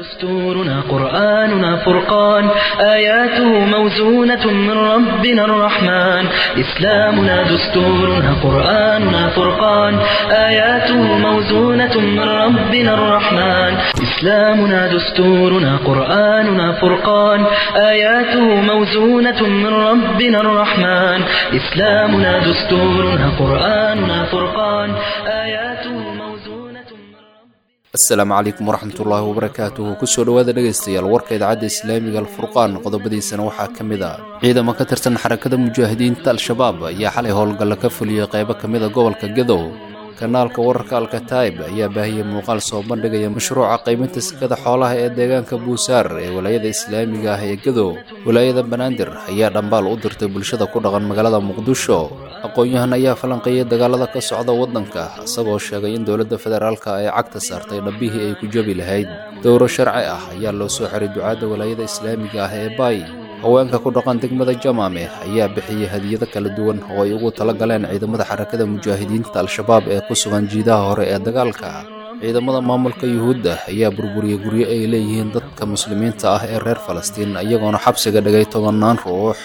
دستورنا قرآننا فرقان آياته موزونة من ربنا الرحمن إسلامنا دستورنا قرآننا فرقان آياته موزونة من ربنا الرحمن إسلامنا دستورنا قرآننا فرقان آياته موزونة من ربنا الرحمن إسلامنا دستورنا قرآننا فرقان آياته موزونة من ربنا asalaamu calaykum waraxmatullaahi wabarakaatuhu kusoo dhowaada dhegaystayaal warka idaacadda islaamiga alfurqaan qodobadiisana waxaa ka mid ah ciidamo ka tirsan xarakada mujaahidiinta al-shabaab ayaa xalay howlgalla ka fuliyey qaybo ka mid a gobolka gadow kanaalka wararka alkataib ayaa baahiyey muuqaal soo bandhigaya mashruuca qaybinta sekada xoolaha ee deegaanka buusaar ee walaayada islaamiga ah ee gadow walaayada banaadir ayaa dhambaal u dirtay bulshada ku dhaqan magaalada muqdisho aqoon-yahan ayaa falanqeeyay dagaalada ka socda waddanka isagoo sheegay in dowladda federaalka ay cagta saartay dhabbihii ay ku jabi lahayd dowro sharci ah ayaa loo soo xiray ducaadda walaayada islaamiga ah ee baay haweenka ku dhaqan degmada jamaame ayaa bixiyey hadiyado kala duwan oo ay ugu tala galeen ciidamada xarakada mujaahidiinta al-shabaab ee ku sugan jiidaha hore ee dagaalka ciidamada maamulka yuhuudda ayaa burburiyey guryo ay leeyihiin dadka muslimiinta ah ee reer falastiin iyagoona xabsiga dhigay tobannaan ruux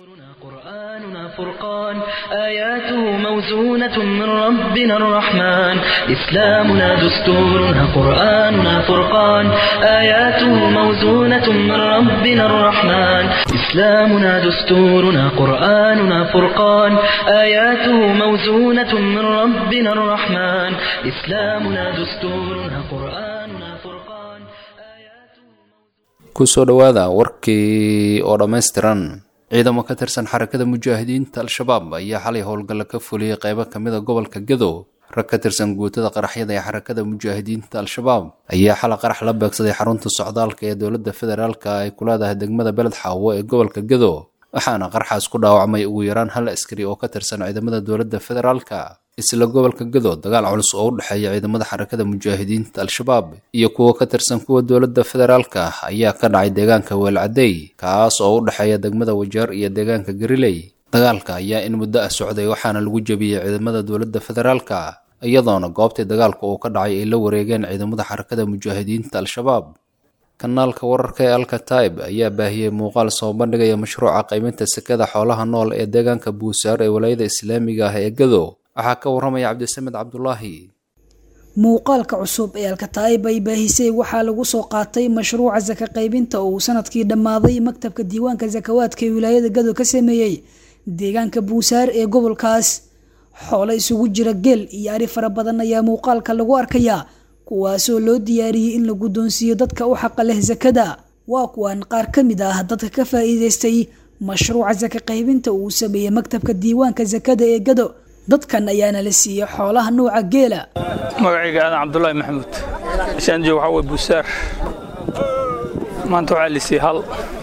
قرآننا فرقان آياته موزونة من ربنا الرحمن إسلامنا دستورنا قرآننا فرقان آياته موزونة من ربنا الرحمن إسلامنا دستورنا قرآننا فرقان آياته موزونة من ربنا الرحمن إسلامنا دستورنا قرآننا فرقان آياته kusoo dhowaada warkii oo dhammaystiran ciidamo ka tirsan xarakada mujaahidiinta al-shabaab ayaa xalay howlgalla ka fuliyey qaybo ka mid a gobolka gadow rag ka tirsan guutada qaraxyada ee xarakada mujaahidiinta al-shabaab ayaa xala qarax la beegsaday xarunta socdaalka ee dowladda federaalka ay ku leedahay degmada beled xaawo ee gobolka gadow waxaana qarxaas ku dhaawacmay ugu yaraan hal askari oo ka tirsan ciidamada dowladda federaalka isla gobolka gadow dagaal culus oo u dhexeeya ciidamada xarakada mujaahidiinta al-shabaab iyo kuwa ka tirsan kuwa dowladda federaalka ayaa ka dhacay deegaanka weelcadey kaas oo u dhexeeya degmada wajaar iyo deegaanka gariley dagaalka ayaa in muddo ah socday waxaana lagu jebiyey ciidamada dowladda federaalka iyadoona goobtii dagaalka uu ka dhacay ay la wareegeen ciidamada xarakada mujaahidiinta al-shabaab kanaalka wararka ee alkataib ayaa baahiyey muuqaal soo bandhigaya mashruuca qaybinta sekada xoolaha nool ee deegaanka buusaar ee walaayada islaamiga ah ee gadow waxaa ka warramaya cabdisamed cabdulaahi muuqaalka cusub ee alkataa'ib ay baahisay waxaa lagu soo qaatay mashruuca saka qaybinta oo uu sanadkii dhammaaday maktabka diiwaanka sakawaadka ee wilaayada gado ka sameeyey deegaanka buusaar ee gobolkaas xoolo isugu jira geel iyo ari fara badan ayaa muuqaalka lagu arkayaa kuwaasoo loo diyaariyey in la guddoonsiiyo dadka u xaqa leh sakada waa kuwan qaar ka mid ah dadka ka faa'iidaystay mashruuca saka qaybinta uu sameeyey maktabka diiwaanka sakada ee gado dadkan ayaana la siiyey xoolaha nuuca geela magacayga aadan cabdulaahi maxamuud ishaan joog waxaa way buusaar maanta waxaa lisii hal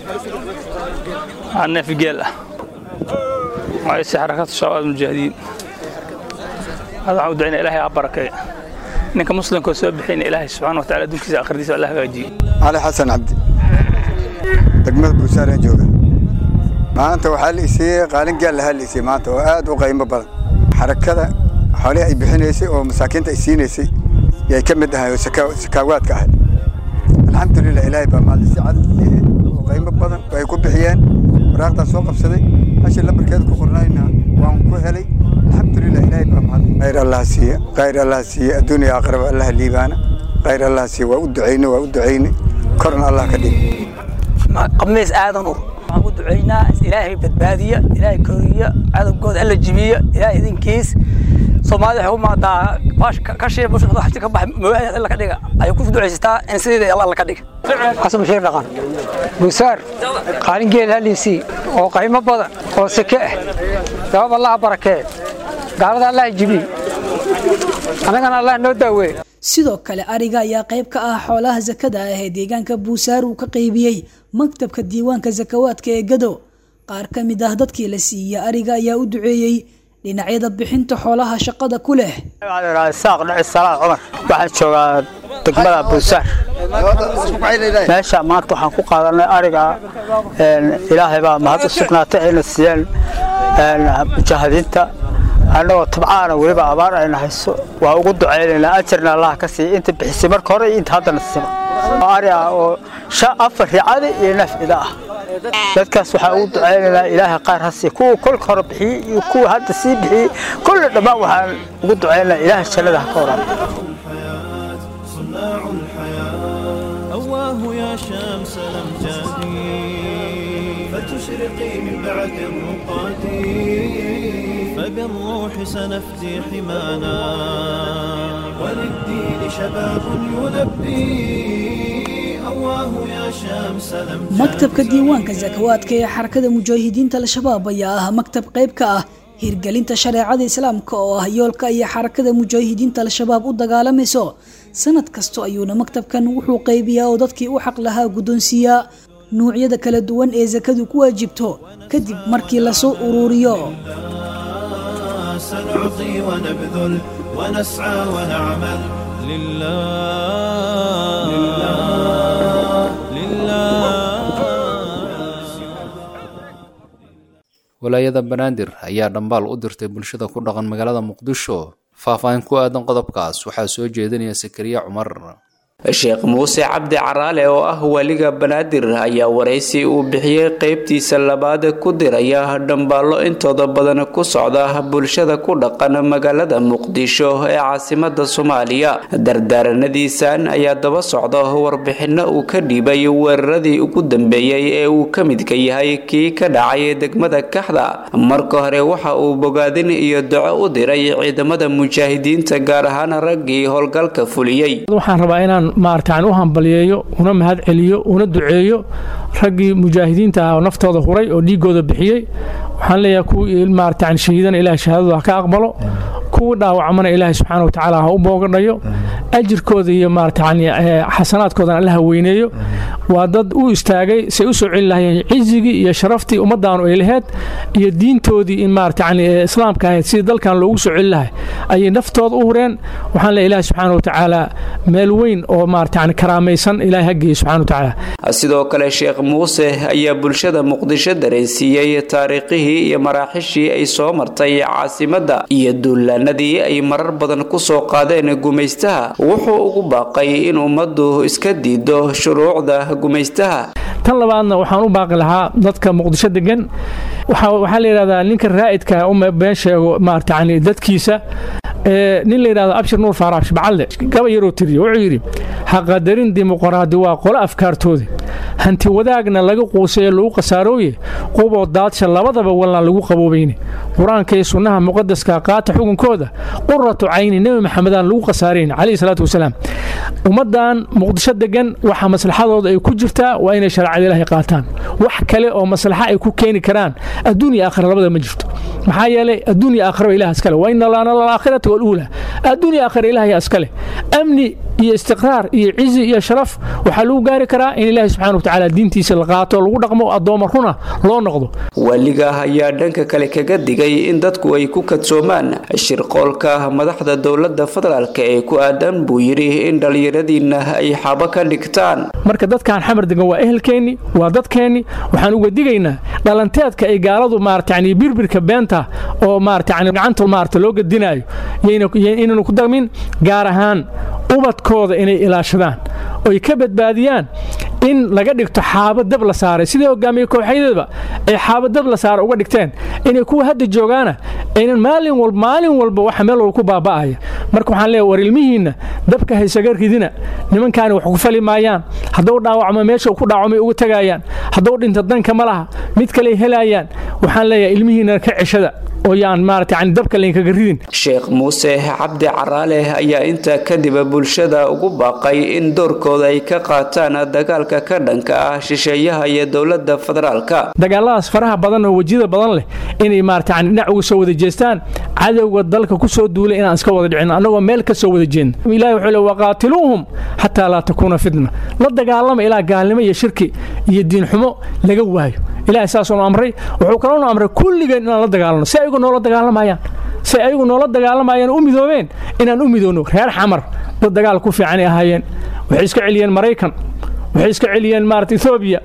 aa neef geel ah magacaysi xarakatu shabaab mujaahidiin hada waxaan u ducaynaa ilaahay aa barakeeya ninka muslimkoo soo bixiyna ilaahay subxaana wa taala adduunkiisa akhirdiisa alla hagaajiye cali xasan cabdi degmada buusaareen jooga maanta waxaa la isiiyey qaalin gaal lahaa la isiiyey maanta oo aad u qiimo badan xarakada xoolihii ay bixinaysay oo masaakiinta ay siinaysay yay ka mid ahay oo sakaawaadka ahay alxamdulilah ilaahay baa maali si cad oo qiimo badan oo ay ku bixiyeen waraaqtaan soo qabsaday hashii lambarkeeda ku qornayna waan ku helay alxamdulilah ilaahay baa mahad khayr allah siiye khayr allah siiye adduuniya aakhiraba allah liibaana khayr allah siiye waa u ducayne waa u ducayne korna allah ka dhig qamiis aadan ur waxaan ku ducaynaa ilaahay badbaadiya ilaahay koriya cadowgooda alla jibiya ilaahay idinkiis soomaalida waxay u maadaa baash ka shee bulshada waxti ka bax mooyaha alla ka dhiga ay ku ducaysataa in sideeda alla alla ka dhiga xasan bashiir dhaqan buusaar qaalin geel haliisii oo qiimo badan oo seke ah sabab allaha barakee gaalada allaha jibiy annagana allah noo daaweey sidoo kale ariga ayaa qayb ka ah xoolaha sakada ah ee deegaanka buusaar uu ka qaybiyey maktabka diiwaanka sakawaadka ee gado qaar ka mid ah dadkii la siiyey ariga ayaa u duceeyey dhinacyada bixinta xoolaha shaqada ku leh saaq dhici salaad cumar waxaan joogaa degmada buusaar meesha maanta waxaan ku qaadanay ariga ilaahay baa mahad u sugnaatay ayna siiyeen mujaahidiinta annagoo tabcaana weliba abaar ayna hayso waa ugu ducaynaynaa ajarna allaha ka siiya inta bixisay marka hore iyo inta haddana siba oo ari ah oo afar ricadi iyo nafcida ah dadkaas waxaa ugu ducaynaynaa ilaahay qaar hasiiya kuwa kolka hore bixiyey iyo kuwa hadda sii bixiyey kulle dhammaan waxaan ugu ducaynaynaa ilaahay jannada ha ka waraan أواه يا شمس الأمجاد فتشرقي من بعد الرقاد فبالروح سنفدي حمانا وللدين شباب يلبي أواه يا شمس الأمجاد maktabka diiwaanka sakawaadka ee xarakada mujaahidiinta al-shabaab ayaa ah maktab qayb ka ah hirgelinta shareecada islaamka oo ah yoolka iyo xarakada mujaahidiinta al-shabaab u dagaalamayso sanad kasto ayuuna maktabkan wuxuu qaybiyaa oo dadkii u xaq lahaa guddoonsiiyaa nuucyada kala duwan ee sakadu ku waajibto kadib markii lasoo uruuriyo سنعطي ونبذل ونسعى ونعمل لله لله walaayada banaadir ayaa dhambaal u dirtay bulshada ku dhaqan magaalada muqdisho faahfaahin ku aadan qodobkaas waxaa soo jeedinaya sakariya cumar sheekh muuse cabdi caraale oo ah waliga banaadir ayaa waraysi uu bixiyey qeybtiisa labaad ku diraya dhambaallo intooda badan ku socda bulshada ku dhaqan magaalada muqdisho ee caasimada soomaaliya dardaaranadiisan ayaa daba socda warbixino uu ka dhiibay weeraradii ugu dambeeyey ee uu ka midka yahay kii ka dhacay degmada kaxda marka hore waxa uu bogaadin iyo duco u diray ciidamada mujaahidiinta gaar ahaan raggii howlgalka fuliyey waxaan rabaa inaan maartaan u hambaliyeeyo una mahad celiyo una duceeyo raggii mujaahidiinta ah oo naftooda huray oo dhiigooda bixiyey waxaan leeyahay kuwii maartaan shahiidana ilahay shahaadadooda ha ka aqbalo kuwii dhaawacmana ilaahay subxaana watacaala ha u boogadhayo ajirkooda iyo maartaan xasanaadkoodana allaha weyneeyo waa dad u istaagay say u soo celi lahayeen cizigii iyo sharaftii ummaddaanu ay laheyd iyo diintoodii in maartaan islaamka ahayd sidii dalkan loogu soo celi lahay ayay naftooda u hureen waxaan leeyahay ilaahay subxaana watacaala meel weyn oo maartaan karaamaysan ilaahay ha geeyo subxana watacaala sidoo kale sheekh muuse ayaa bulshada muqdisho dareensiiyey taariikhihii iyo maraaxishii ay soo martay caasimadda iyo duulaanadii ay marar badan ku soo qaadeen gumaystaha wuxuu ugu baaqay in ummaddu iska diido shuruucda gumaystaha tan labaadna waxaan u baaqi lahaa dadka muqdisho degan waxaa la yidhahdaa ninka raa'idka uma been sheego maartaan dadkiisa nin la yidhahdo abshir nuur faarax shibcalle gaba yaroo tiriyo wuxuu yidhi haqadarin dimuqraadi waa qolo afkaartooda hanti wadaagna laga quusayo lagu khasaarooye quboo daadsha labadaba wallaan lagu qaboobayne qur-aanka iyo sunnaha muqadaska qaata xukunkooda quratu cayni nebi maxamedaan lagu khasaarayn calayhi salaatu wasalaam ummaddan muqdisho degan waxa maslaxadooda ay ku jirtaa waa inay shareecada ilaahay qaataan wax kale oo maslaxa ay ku keeni karaan adduun iyo aakhira labada ma jirto maxaa yeelay adduun iyo aakhiraba ilaah iskale wa ina laana laakhirati waluula adduun iyo aakhira ilaahay iskale amni iyo istiqraar iyo cizi iyo sharaf waxaa lagu gaari karaa in ilaahay subxana watacaala diintiisa la qaato lagu dhaqmo addooma runa loo noqdo waliga ayaa dhanka kale kaga digay in dadku ay ku kadsoomaan shirqoolka madaxda dowladda federaalk ee ku aadan buu yidhi in dhallinyaradiinna ay xabo ka dhigtaan marka dadkan xamar degan waa ehelkeenni waa dadkeenni waxaan uga digaynaa dhalanteedka ay gaaladu maaratan birbirka beenta oo maaratan gacanta maarata loo gadinaayo inaynu ku dagmin gaar ahaan ubadkooda inay ilaashadaan oy ka badbaadiyaan in laga dhigto xaabo dab la saaray sidii hogaamiye kooxyadaba ay xaabo dab la saara uga dhigteen inay kuwa hadda joogaana aynan maalin walba maalin walba waxa meel walba ku baaba'aya marka waxaan leeyahay war ilmihiinna dabka haysaga ridina nimankaani wax ku fali maayaan hadduu dhaawacmo meesha ku dhaawacmay uga tagayaan hadduu dhinta danka ma laha mid kale helayaan waxaan leeyahay ilmihiinna ka ceshada oo yaan maarata yani dabka laynkaga ridin sheekh muuse cabdi caraale ayaa intaa kadib bulshada ugu baaqay in doorkooda ay ka qaataan dagaalka ka dhanka ah shisheeyaha iyo dowladda federaalka dagaaladaas faraha badan oo wejiyada badan leh inay maarata yani dhinac uga soo wada jeestaan cadowga dalka ku soo duulay inaan iska wada dhicin annagoo meel ka soo wada jeedna ilahi wuxuu le waqaatiluuhum xataa laa takuuna fitna la dagaalama ilaa gaalnimo iyo shirki iyo diinxumo laga waayo ilahay saasuunu amray wuxuu kaloonu amray kulligeen inaan la dagaalano si ayagu noola dagaalamayaan si ayagu noola dagaalamayaan u midoobeen inaan u midoonno reer xamar dad dagaal ku fiicanay ahaayeen waxay iska celiyeen maraykan waxay iska celiyeen maarata ethoobiya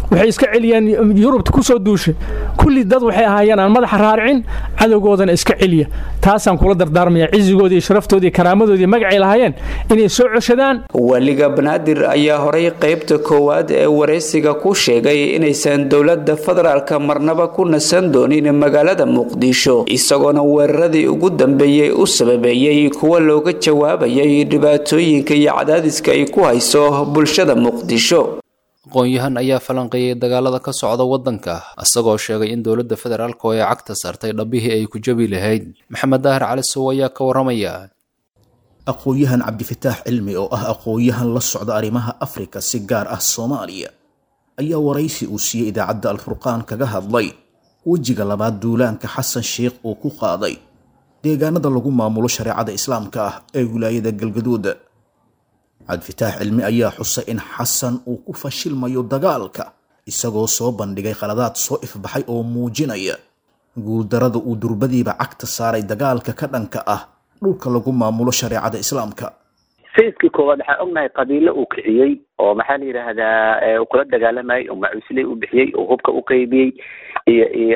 waxay iska celiyeen yurubta ku soo duushay kulli dad waxay ahaayeen aan madaxa raaricin cadowgoodana iska celiya taasaan kula dardaarmaya cizigoodii iyo sharaftooda iyo karaamadoodii magacay lahaayeen inay soo coshadaan waliga banaadir ayaa horay qaybta koowaad ee waraysiga ku sheegay inaysan dowladda federaalka marnaba ku nasan doonin magaalada muqdisho isagoona weeraradii ugu dambeeyey u sababeeyey kuwa looga jawaabayay dhibaatooyinka iyo cadaadiska ay ku hayso bulshada muqdisho aqoon-yahan ayaa falanqeeyey dagaalada ka socda waddanka isagoo sheegay in dowladda federaalk oo ay cagta saartay dhabbihii ay ku jabi lahayd maxamed daahir cali sow ayaa ka waramaya aqoon-yahan cabdifataax cilmi oo ah aqoon-yahan la socda arrimaha afrika si gaar ah soomaaliya ayaa waraysi uu siiyey idaacadda alfurqaan kaga hadlay wejiga labaad duulaanka xasan sheikh uu ku qaaday deegaanada lagu maamulo shareecada islaamka ah ee wilaayada galgaduud cabdifataax cilmi ayaa xusay in xasan uu ku fashilmayo dagaalka isagoo soo bandhigay khaladaad soo ifbaxay oo muujinaya guuldarada uu durbadiiba cagta saaray dagaalka ka dhanka ah dhulka lagu maamulo shareecada islaamka sayidkii koowaad waxaa ognahay qabiilo uu kiciyey oo maxaa la yidhaahdaa kula dagaalamayay oo macuusley u bixiyey oo hubka u qaybiyey iyo iyo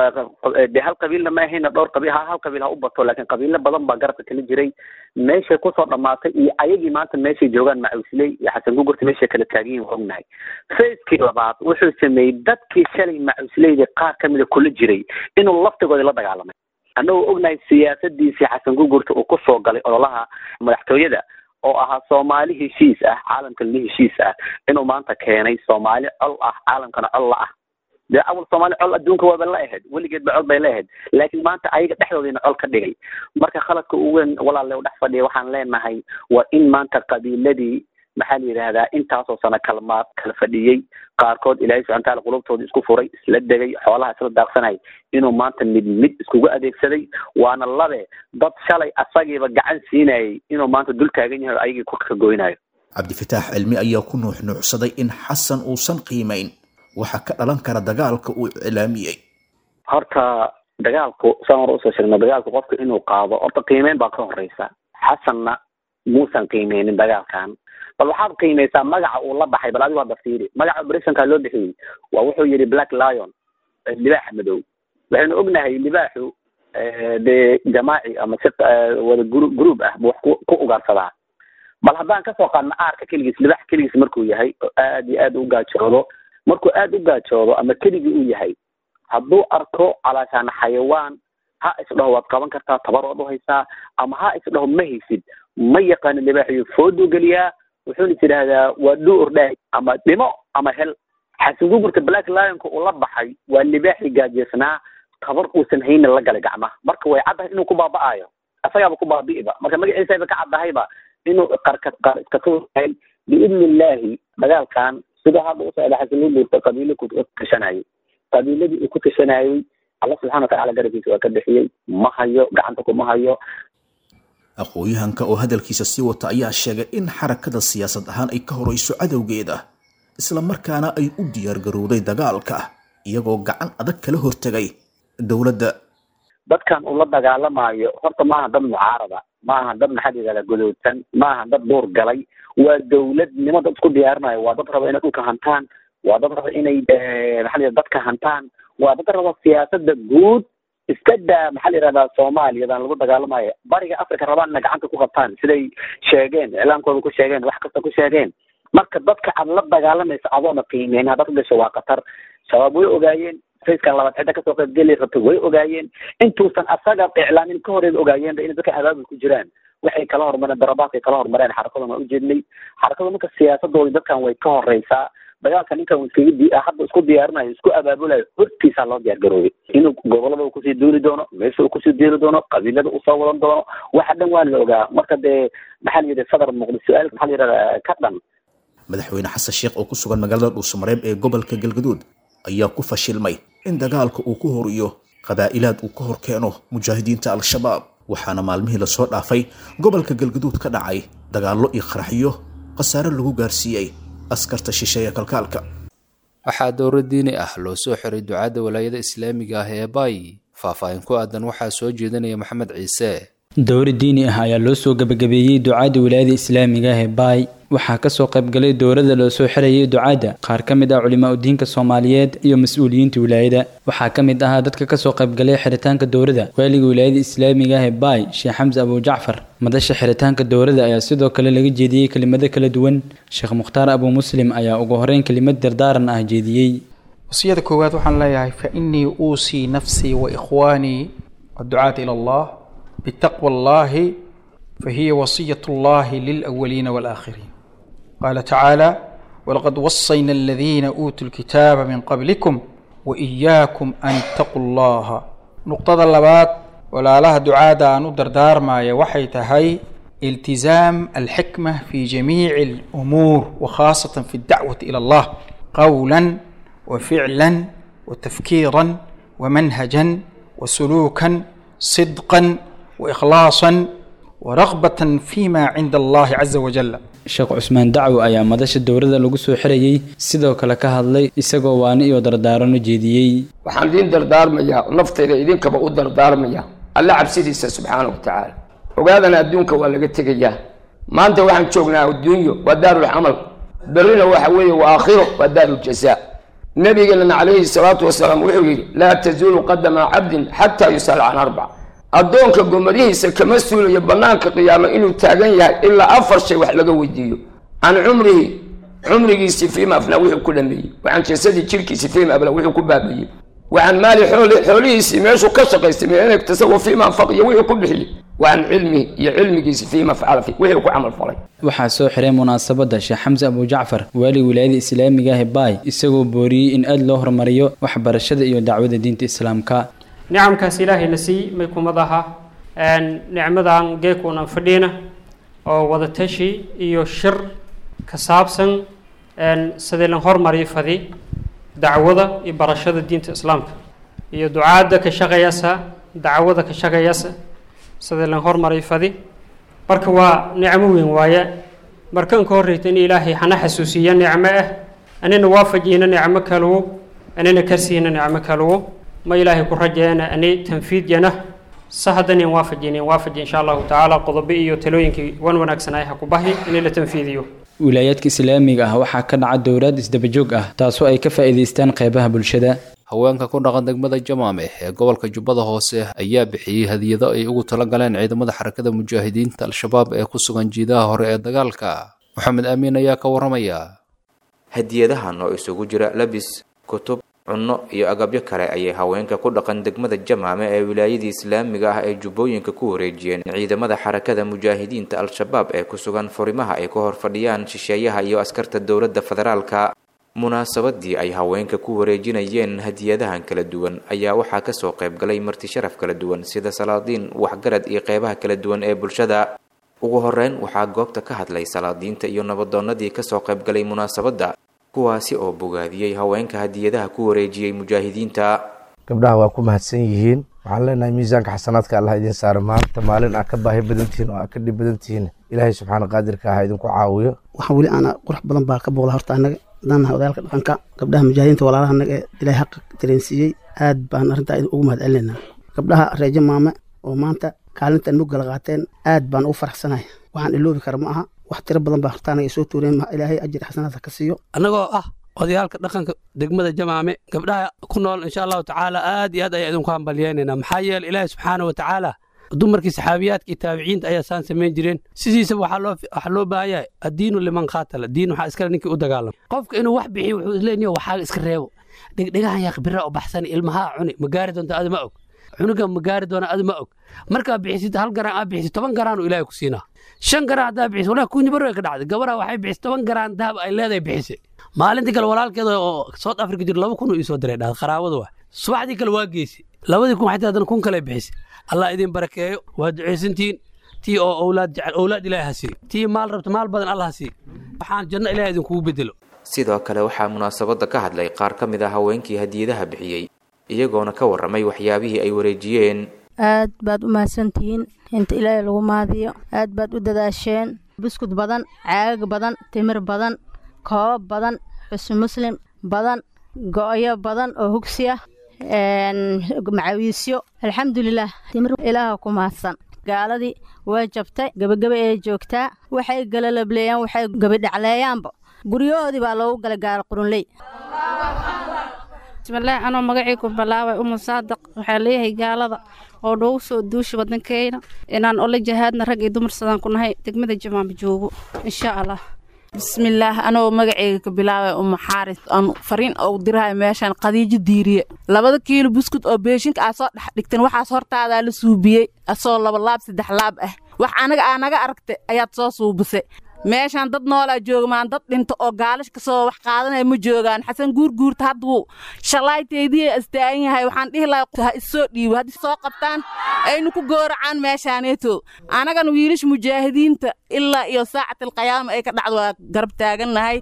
de hal qabiilna ma ahayna dhowr qabiil ha hal qabiil ha u bato laakiin qabiilo badan baa garabka kala jiray meeshay kusoo dhamaatay iyo ayagii maanta meeshay joogaan macuusley iyo xasan gugurta meeshay kala taagan yihin waa ognahay sayidkii labaad wuxuu sameeyey dadkii shalay macuusleyda qaar kamida kula jiray inuu laftigooda la dagaalamay annagoo ognahay siyaasadiisii xasan gugurta uu kusoo galay ololaha madaxtooyada oo ahaa soomaali heshiis ah caalamkana heshiis ah inuu maanta keenay soomaali col ah caalamkana col la ah dee awal soomaali col adduunka waaba la ahayd weligeed ba col bay la ahayd laakiin maanta ayaga dhexdoodina col ka dhigay marka khaladka ugu weyn walaalle u dhex fadhiya waxaan leenahay waa in maanta qabiiladii maxaa la yidhaahdaa intaasoo sano kalmaad kala fadhiyey qaarkood ilaahay subxana wataala qulubtooda isku furay isla degay xoolaha isla daaqsanay inuu maanta mid mid iskugu adeegsaday waana labe dad shalay asagiiba gacan siinayay inuu maanta dul taagan yahay o ayagii ku kagoynayo cabdifataax cilmi ayaa ku nuuxnuucsaday in xasan uusan qiimayn waxa ka dhalan kara dagaalka uu iclaamiyey horta dagaalku saan hore usoo sheegno dagaalku qofka inuu qaado horta qiimeyn baa ka horeysa xasanna muusan qiimeynin dagaalkan bal waxaad qiimeysaa magaca uu la baxay bal adigu hadda fiiri magaca operationka loo bixiyey waa wuxuu yidhi black lion libaaxa madow waxaynu ognahay libaaxu dee jamaaci ama si wada gru group ah bu wax ku ku ugaarsadaa bal haddaan kasoo qaadno aarka keligiis libaax keligiis markuu yahay oo aad iyo aad u gaajoodo markuu aad u gaajoodo ama keligii uu yahay hadduu arko calaashaan xayawaan ha isdhaho waad qaban kartaa tabar waad uhaysaa ama ha isdhaho ma haysid ma yaqaano libaaxiyo fooduu geliyaa wuxuuna is idhaahdaa waa dhuu ordhaay ama dhimo ama hel xasan gugurta black lionka uu la baxay waa libaaxii gaajeysnaa tabar uusan haynin la galay gacmaha marka way caddahay inuu ku baaba'aayo asagaaba ku baabi'iba marka magaciisaba ka caddahayba inuu qarka qar iska tuuray biidni illaahi dagaalkan sida hadda usocda xasan gugurta qabiilo ku tashanayay qabiiladii uu ku tashanayay alla subxana watacala garabkiisa waa ka bixiyey ma hayo gacanta kuma hayo aqoon-yahanka oo hadalkiisa sii wata ayaa sheegay in xarakada siyaasad ahaan ay ka horeyso cadowgeeda isla markaana ay u diyaargarowday dagaalka iyagoo gacan adag kala hortegay dowladda dadkan uu la dagaalamayo horta maaha dad mucaarada maaha dad maxaa la yidhahdaa godoodsan maaha dad duur galay waa dowladnimo dad isku diyaarinayo waa dad raba inay dhulka hantaan waa dad raba inay maxaa la yidhahda dadka hantaan waa dad raba siyaasada guud iska daa maxaa la yidhahdaa soomaaliyadan lagu dagaalamayo bariga africa rabaan inay gacanta ku qabtaan siday sheegeen iclaamkooda ku sheegeen wax kasta ku sheegeen marka dadka aad la dagaalamaysa adoona qiimeyn haddaad ku gasho waa khatar shabaab way ogaayeen fayskan labaad cidda kasoo qaybgeli rabta way ogaayeen intuusan asaga iclaamin ka horeeba ogaayeenba inay dadka abaabul ku jiraan waxay kala hormareen darabaadkay kala hormareen xarakada waa ujeednay xarakada marka siyaasadooda dadkan way ka horeysaa dagaalka ninkan iskaga di hadda isku diyaarinayo isku abaabulayo hortiisaa loo diyaar garoobay inuu gobolada uu kusii duuli doono meesha uu kusii diiri doono qabiilada uu soo wadan doono waxa dhan waa la ogaa marka dee maxaa la yidhi sadar muqdi su-aal maxaa la yidhahdaa ka dhan madaxweyne xasan sheekh oo ku sugan magaalada dhuusamareeb ee gobolka galgaduud ayaa ku fashilmay in dagaalka uu ku horiyo qabaa'ilaad uu ka hor keeno mujaahidiinta al-shabaab waxaana maalmihii lasoo dhaafay gobolka galgaduud ka dhacay dagaallo iyo qaraxyo khasaare lagu gaarsiiyey askarta shisheeye kalkaalka waxaa dowro diini ah loo soo xiray ducaadda walaayada islaamiga ah ee baay faahfaahin ku aadan waxaa soo jeedinaya maxamed ciise dowro diini ah ayaa loo soo gabagabeeyey ducaadda wilaayada islaamiga ah ee baay waxaa kasoo qaybgalay dowladda loo soo xirayay ducaadda qaar ka mid ah culimaa udiinka soomaaliyeed iyo mas-uuliyiinta wilaayada waxaa ka mid ahaa dadka kasoo qaybgalay xiritaanka dowladda waaliga wilaayada islaamiga ah ee baay sheekh xamse abujacfar madasha xiritaanka dowladda ayaa sidoo kale laga jeediyey kelimado kala duwan sheekh mukhtaar abu muslim ayaa ugu horeyn kelimad dardaaran ah jeediyey wasiyada koowaad waxaan leeyahay fa innii uusii nafsii wa ikhwaanii adducaata ila allah bitaqwa allahi fahiya wasiyat allahi lilawaliina waalaakhiriin qaala tacaala walaqad wasayna aladiina uutuu lkitaaba min qablikum wa iyaakum an ittaquu allaha nuqdada labaad walaalaha ducaada aan u dardaarmaya waxay tahay iltizaam alxikma fi jamiici alumuur wa khaasatan fi addacwati ila allah qawlan وفعلا وتفكيرا ومنهجا وسلوكا صدقا واخلاصا ورغبه فيما عند الله عز وجل sheekh cusmaan dacwo ayaa madasha dowladda lagu soo xirayey sidoo kale ka hadlay isagoo waani iyo dardaarano jeediyey waxaan idiin dardaarmayaa naftayda idinkaba u dardaarmaya alla cabsidiisa subxaana wa tacaala ogaadana adduunka waa laga tegayaa maanta waxaan joognaa adduunyo waa daarulcamal berrina waxa weeye waa aakhiro waa daaruljazaa nabigeenana calayhi salaatu wasalaam wuxuu yidhi laa tazuulu qadama cabdin xataa yusal can arbac addoonka gomadihiisa kama suulayo bannaanka qiyaama inuu taagan yahay ilaa afar shay wax laga weydiiyo can cumrihi cumrigiisii fiima afnaa wuxuu ku dhameeyey wacan jasadii jirkiisii fiima abla wuxuu ku baabayey wacan maali xooli xoolihiisii meeshuu ka shaqaystay meeneg tasawa fiima anfaqiyo wuxuu ku bixiyey wacan cilmihi iyo cilmigiisii fiima facala fi wixii ku camal falay waxaa soo xiray munaasabadda sheekh xamse abujacfar waali wilaayada islaamiga ah ee baay isagoo booriyey in aad loo horumariyo waxbarashada iyo dacwada diinta islaamka nicamkaas ilaahayna sii may kumad aha nicmadan geekuunan fadhiina oo wadatashi iyo shir ka saabsan sidii lan hormariyo fadi dacwada iyo barashada diinta islaamka iyo ducaadda ka shaqayasa dacwada ka shaqayasa sidii lan hormariyo fadi marka waa nicmo weyn waaye markan ka horreyta in ilaahay hana xasuusiya nicmo ah anina waafajiyna nicmo kalwo anina karsiina nicmo kalwo ma ilaahay ku rajeena ani tanfiidyana sahadanin waafajinin waafaji insha allahu tacaala qodobo iyo talooyinkii wan wanaagsan ay ha ku bahi in la tanfiidiyo wilaayaadka islaamiga ah waxaa ka dhaca dowlaad isdabajoog ah taasoo ay ka faa'iidaystaan qeybaha bulshada haweenka ku dhaqan degmada jamaame ee gobolka jubbada hoose ayaa bixiyey hadiyado ay ugu tala galeen ciidamada xarakada mujaahidiinta al-shabaab ee ku sugan jiidaha hore ee dagaalka maxamed amiin ayaa ka waramaya hadiyadahan oo isugu jira labis kutub cunno iyo agabyo kale ayay haweenka ku dhaqan degmada jamaame ee wilaayadii islaamiga ah ay jubbooyinka ku wareejiyeen ciidamada xarakada mujaahidiinta al-shabaab ee ku sugan furimaha ay ka hor fadhiyaan shisheeyaha iyo askarta dowladda federaalka munaasabadii ay haweenka ku wareejinayeen hadiyadahan kala duwan ayaa waxaa kasoo qayb galay marti sharaf kala duwan sida salaadiin waxgarad iyo qeybaha kala duwan ee bulshada ugu horeyn waxaa goobta ka hadlay salaadiinta iyo nabadoonnadii kasoo qayb galay munaasabadda kuwaasi oo bogaadiyey haweenka hadiyadaha ku wareejiyey mujaahidiinta gabdhaha waa ku mahadsan yihiin waxaan leenahay miisaanka xasanaadka allah idin saara maanta maalin aa ka baahi badan tihiin oo aa ka dhib badan tihiin ilaahay subxaana qaadirka ah idinku caawiyo waxaan weli aana qurux badan baa ka booqda horta annaga haddaan nahay odayaalka dhaqanka gabdhaha mujaahidiinta walaalaha annaga ee ilaahay xaqa dareensiiyey aad baan arrintaa ugu mahad celinaynaa gabdhaha reejo maame oo maanta kaalintan mugala qaateen aad baan ugu faraxsanahay waxaan iloobi kara ma aha wax tiro badan baa horta anaga soo tuureen ilaahay ajir xasanaadka ka siiyo annagoo ah odayaalka dhaqanka degmada jamaame gabdhaha ku nool insha allahu tacaala aad iyo aad ayaa idinku hambalyeynayna maxaa yeele ilaahi subxaana wa tacaala dumarkii saxaabiyaadka iyo taabiciinta ayaa saan samayn jireen sidiisaba waxaa loo baahan yahay addiinu liman qaatala diin waxaa iskale ninkii u dagaalama qofka inuu wax bixiyo wuxuu isleeyahay waxaaga iska reebo dhegdhegahan yaa bira u baxsan ilmahaa cuni ma gaari doonta adi ma og cunuga ma gaari doona adi ma og markaa bixisid hal garaan aa bixisid toban garaanu ilaahay ku siinaa shan garaan haddaa bixisid walaa kunyi barwe ka dhacday gabadha waxay bixisay toban garaan dahab ay leedahay bixisay maalintii kale walaalkeeda oo south africa jiro laba kun uu iisoo diray dhahda qaraabada waa subaxdii kale waa geysay labadii kun waxay haddana kun kale bixisay allah idin barakeeyo waa ducaysantihiin tii oo owlaad jecel owlaad ilaahay ha siiyo tii maal rabta maal badan allah ha siiyo waxaan janno ilaahay idinkugu bedelo sidoo kale waxaa munaasabadda ka hadlay qaar ka mid ah haweenkii hadiyadaha bixiyey iyagoona ka warramay waxyaabihii ay wareejiyeen aad baad u mahadsantihiin inta ilaahay lagu maadiyo aad baad u dadaasheen buskud badan caagag badan timir badan koobab badan xusn muslim badan go'yo badan oo hugsi ah macawiisyo alxamdulilah timir ilaaha ku mahadsan gaaladii way jabtay gebageba ee joogtaa waxay galalableeyaan waxay gebidhacleeyaanba guryahoodii baa loogu galay gaalo qurunley bismillaahi anoo magacii ku bilaabay umu saadaq waxaa leeyahay gaalada oo noogu soo duusha waddankeena inaan ola jahaadna rag iyo dumar sadaan ku nahay degmada jamaama joogo insha allah bismillaah anoo magaceyga ka bilaabay uma xaaris aan fariin oo dirahay meeshan qadiijo diiriye labada kiilo buskut oo beeshinka aad soo dhex dhigteen waxaas hortaadaa la suubiyey asoo laba laab saddex laab ah wax anaga aa naga aragtay ayaad soo suubisay meeshaan dad noolaa joogamaan dad dhinto oo gaalish kasoo wax qaadanaya ma joogaan xasan guurguurta hadduu shallaayteedii astaagan yahay waxaan dhihi lahaa ha issoo dhiibo haddii soo qabtaan aynu ku gooracaan meeshaaneeto anagana wiilasha mujaahidiinta ilaa iyo saacatilqiyaama ay ka dhacdo waa garab taagannahay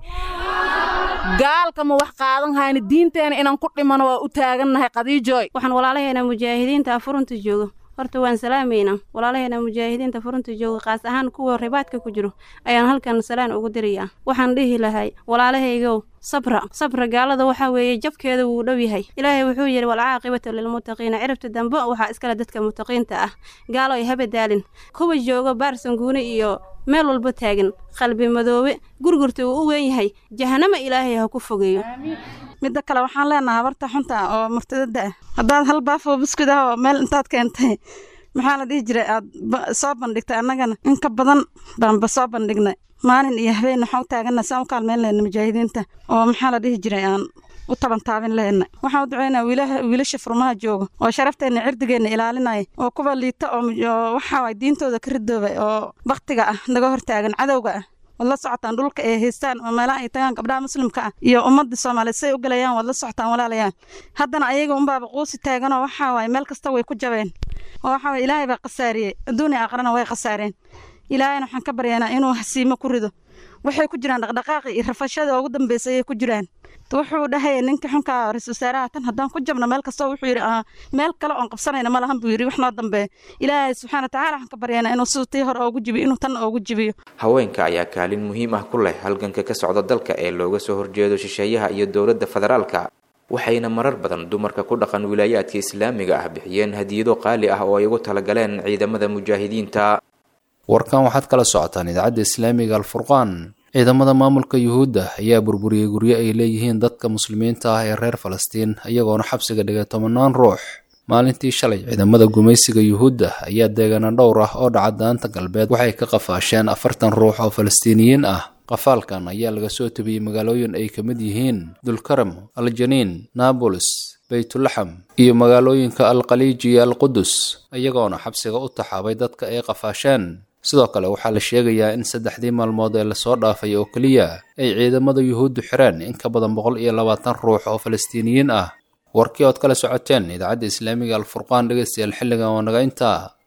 gaalkama wax qaadan hayna diinteena inaan ku dhimano waa u taagannahay qadiijooy waxaan walaalaheena mujaahidiinta furunta joogo horta waan salaamaynaa walaalaheena mujaahidiinta furunta jooga qaas ahaan kuwa ribaadka ku jiro ayaan halkan salaan ugu dirayaa waxaan dhihi lahay walaalahaygow sabra sabra gaalada waxaa weeye jabkeeda wuu dhow yahay ilaahay wuxuu yidhi walcaaqibatu lilmuttaqiina ciribta dambe waxaa iskale dadka muttaqiinta ah gaalo ay habadaalin kuwa jooga baarsanguune iyo meel walba taagan qalbi madoobe gurgurta uu u weyn yahay jahanama ilaahay ha ku fogeeyo midda kale waxaan leenahay habarta xunta ah oo murtadada ah haddaad hal baafoo buskud ah oo meel intaad keentay maxaa la dhihi jiray aad soo bandhigtay annagana in ka badan baanba soo bandhignay maalin iyo habeen waxaan u taagana saan u kaalmeyn lehna mujaahidiinta oo maxaa la dhihi jiray aan u tabantaabin lehna waxaan u ducaynaa wiilasha furmaha jooga oo sharafteena cirdigeenna ilaalinaya oo kuwa liita oo waxaa waay diintooda ka ridoobay oo baktiga ah naga hortaagan cadowga ah waad la socotaan dhulka ay haystaan oo meelaha ay tagaan gabdhaha muslimka ah iyo ummadda soomaaliyeed say u galayaan waad la socotaan walaalayaan haddana ayaga unbaaba quusi taaganoo waxaa waaye meel kasta way ku jabeen oo waxaa waye ilaahay baa khasaariyey adduun iyo aakhirana way khasaareen ilaahayna waxaan ka baryaynaa inuu hasiimo ku rido waxay ku jiraan dhaqdhaqaaqi iyo rafashada ugu dambeysay ayay ku jiraan wuxuu dhahaya ninka xunka ra-isul wasaaraha tan haddaan ku jabno meel kasta wuxuu yidhi meel kale oon qabsanayna ma lahan buu yidhi wax noo dambeeya ilaahay subxaana watacaala waxaan ka baryaynaa inuu siduu tii hore oogu jibiyo inuu tan oogu jibiyo haweenka ayaa kaalin muhiim ah ku leh halganka ka socda dalka ee looga soo horjeedo shisheeyaha iyo dowladda federaalka waxayna marar badan dumarka ku dhaqan wilaayaadka islaamiga ah bixiyeen hadiyado qaali ah oo ay ugu talagaleen ciidamada mujaahidiinta warkan waxaad kala socotaan idaacadda islaamiga alfurqaan ciidamada maamulka yuhuudda ayaa burburiyey guryo ay leeyihiin dadka muslimiinta ah ee reer falastiin iyagoona xabsiga dhigay tobanaan ruux maalintii shalay ciidamada gumaysiga yuhuudda ayaa deegaana dhowr ah oo dhaca daanta galbeed waxay ka qafaasheen afartan ruux oo falastiiniyiin ah qafaalkan ayaa laga soo tabiyey magaalooyin ay ka mid yihiin dulkaram aljaniin naabolis baytulaxam iyo magaalooyinka alkhaliij iyo alqudus iyagoona xabsiga u taxaabay dadka ay qafaasheen sidoo kale waxaa la sheegayaa in saddexdii maalmood ee lasoo dhaafay oo keliya ay ciidamada yuhuuddu xireen in ka badan boqol iyo labaatan ruux oo falastiiniyiin ah warkii ood kala socoteen idaacadda islaamiga alfurqaan dhegaystayaal xilligan oo naga intaa